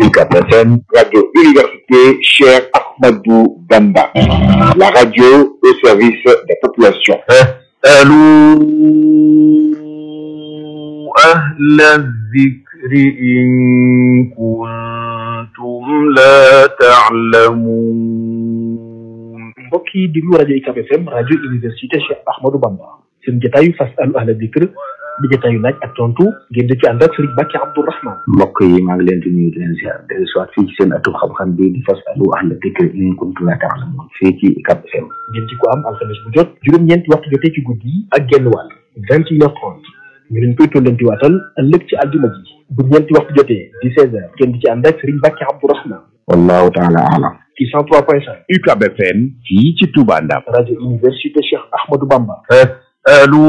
UCAB FM, Radio Université Cheikh Ahmadou Bamba. La radio au service des populations. اسألوا أهل الذكر إن كنتم لا تعلمون mbokk yi déglu rajo UCAB FM rajo université Cheikh Ahmadou Bamba seen jotaayu fasalu ahla dikr di jotaayu laaj ak tontu ngeen di ci ànd ak Serigne Bàkki Abdourahman mbokk yi maa ngi leen di nuyu di leen ziar dellu soit fii ci seen atum xam-xam bii di fasalu ahla dikr in kuntum la ta'lamun fii ci UCAB FM ngeen ci ko am alxames bu jot juróom-ñeenti waxtu jotee ci guddi yi ak genn wàll vingt et une heure trente ñu leen koy tollanti waatal ëllëg ci àljuma ji bu ñeenti waxtu jotee di seize heures ngeen di ci ànd ak Serigne Bàkki Abdourahman wallahu taala alam ci cent trois point cinq UCAB FM fii ci Touba Ndam rajo université Cheikh Ahmadou Bamba اسألوا